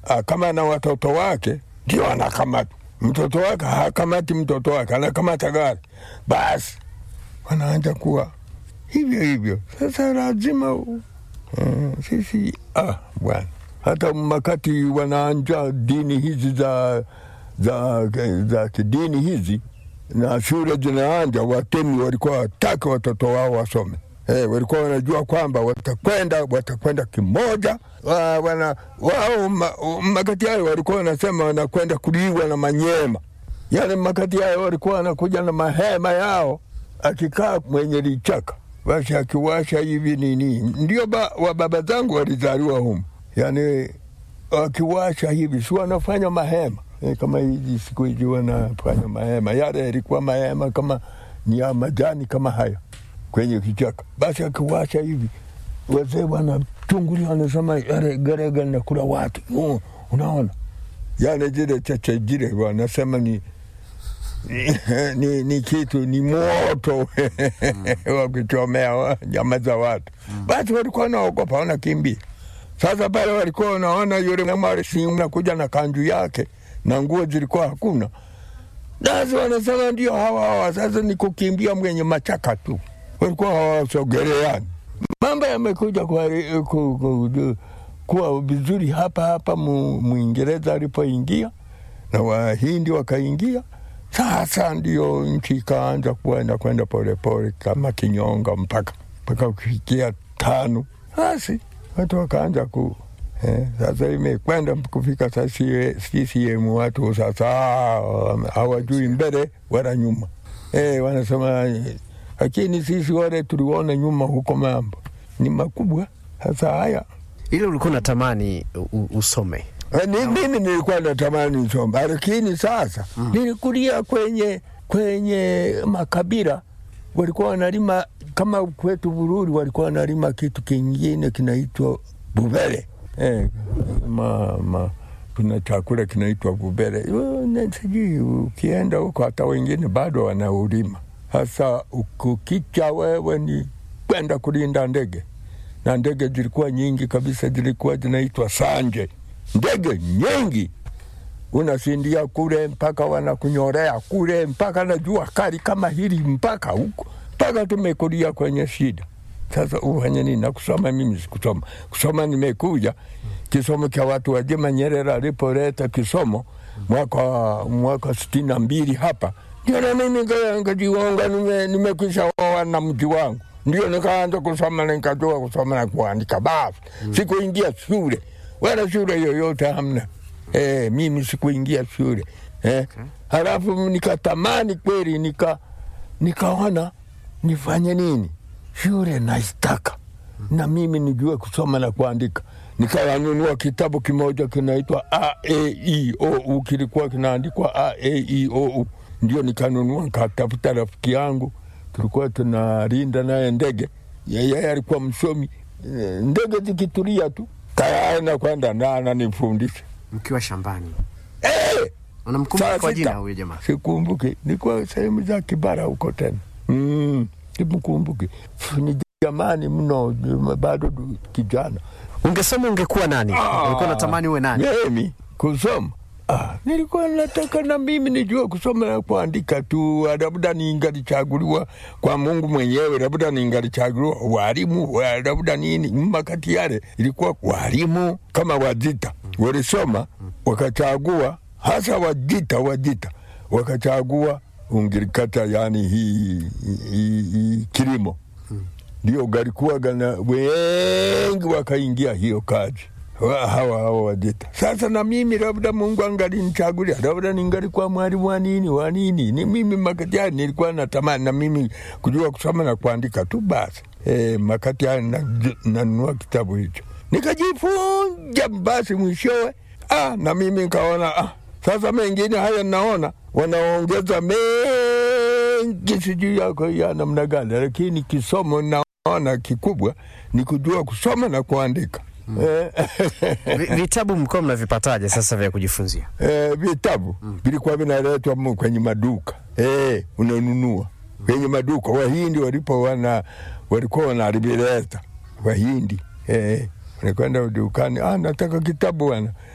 ah, kama na watoto wake ndio anakamata mtoto wake, hakamati mtoto wake, anakamata gari, basi wanaanja kuwa hivyo hivyo. Sasa lazima uh, sisi ah, bwana hata makati wanaanja dini hizi za za, za kidini hizi na shule zinaanja, watemi walikuwa wataki watoto wao wasome. Eh, walikuwa wanajua kwamba watakwenda watakwenda kimoja wa, wana, wao ma, makati hayo walikuwa wanasema wanakwenda kuliwa na manyema. Yani makati hayo walikuwa wanakuja na mahema yao, akikaa mwenye lichaka basi akiwasha hivi nini, ndio ba, wa baba zangu walizaliwa humu, yani wakiwasha hivi si wanafanya mahema e, kama hizi siku hizi wanafanya mahema, yale yalikuwa mahema kama ni ya majani kama haya kwenye kichaka. Basi akiwasha hivi, wazee wanachungulia, wanasema yale gerega linakula watu. Uh, unaona yani zile cheche zile wanasema ni ni, ni kitu ni moto wa kuchomea nyama za watu. Basi walikuwa wanaogopa, wanakimbia. Sasa pale walikuwa wanaona yule mwarisi nakuja na kanju yake na nguo zilikuwa hakuna, basi wanasema ndio hawa hawa. Sasa ni kukimbia mwenye machaka tu, walikuwa hawasogeleani. Mambo yamekuja kuwa, ku, ku, kuwa vizuri hapa hapa Mwingereza alipoingia na Wahindi wakaingia. Sasa ndio nchi ikaanza kuenda kwenda polepole kama kinyonga mpaka mpaka kufikia tano, basi watu wakaanza ku eh, sasa imekwenda kufika sasa CCM watu sasa hawajui mbele wala nyuma eh, wanasema lakini sisi wale tuliona nyuma huko mambo ni makubwa. Sasa haya ile ulikuwa unatamani usome ni, mimi nilikuwa natamani nisome, lakini sasa mm. nilikulia kwenye kwenye makabila walikuwa wanalima kama kwetu Bururi, walikuwa wanalima kitu kingine kinaitwa bubele eh, ma, ma, kuna chakula kinaitwa bubele. Sijui ukienda huko hata wengine bado wanaulima. Sasa ukukicha wewe ni kwenda kulinda ndege, na ndege zilikuwa nyingi kabisa, zilikuwa zinaitwa sanje ndege nyingi, unasindia kule mpaka wanakunyorea kule mpaka na jua kali kama hili mpaka huko mpaka tumekulia kwenye shida. Sasa ufanye nini? Na kusoma mimi sikusoma, kusoma nimekuja kisomo cha watu wazima. Nyerere alipoleta kisomo mwaka mwaka sitini na mbili hapa, ndio na mimi ngajiunga, nimekwisha oa na mji wangu, ndio nikaanza kusoma na nikajua kusoma na kuandika. Basi sikuingia shule wala shule yoyote hamna. Eh, mimi sikuingia shule eh. Okay. Halafu nikatamani kweli, nika nikaona nifanye nini, shule naistaka na mimi nijue kusoma na kuandika. Nikayanunua kitabu kimoja kinaitwa A E I O U, kilikuwa kinaandikwa A E I O U, ndio nikanunua. Nikatafuta rafiki yangu, tulikuwa tunalinda naye ndege, yeye alikuwa msomi. Ndege zikitulia tu tayari nakwenda na ananifundisha mkiwa shambani. Eh, Unamkumbuka kwa jina huyo jamaa? sikumbuki, nikuwa sehemu za Kibara huko tena. Mm, simkumbuki. Ni jamani mno, bado kijana. Ungesoma ungekuwa nani? Ulikuwa unatamani uwe nani? Mimi kusoma Ah, nilikuwa nataka na mimi nijue kusoma na kuandika tu, labda ningalichaguliwa kwa Mungu mwenyewe, labda ningalichaguliwa walimu, labda nini. Makati yale ilikuwa walimu kama Wajita walisoma wakachagua, hasa Wajita, Wajita wakachagua Ungirikata, yani hii hi, hi, kilimo ndio galikuwa gana wengi wakaingia hiyo kazi hawa hawa Wajita. Sasa na mimi labda Mungu angalinichagulia, labda ningalikuwa mwalimu wa nini wa nini. Ni mimi makati haya nilikuwa natamani na mimi kujua kusoma na kuandika tu basi. E, makati haya nanunua na kitabu hicho nikajifunja, basi mwishowe ah, na mimi nikaona ah, sasa mengine haya naona wanaongeza mengi, sijui yako ya namna gani, lakini kisomo naona kikubwa ni kujua kusoma na kuandika. Vitabu mlikuwa mnavipataje sasa vya kujifunzia? Eh, vitabu vilikuwa vinaletwa kwenye maduka eh, unanunua kwenye maduka. Wahindi walipo wana walikuwa wanavileta Wahindi eh, wanakwenda dukani, ah, nataka kitabu bwana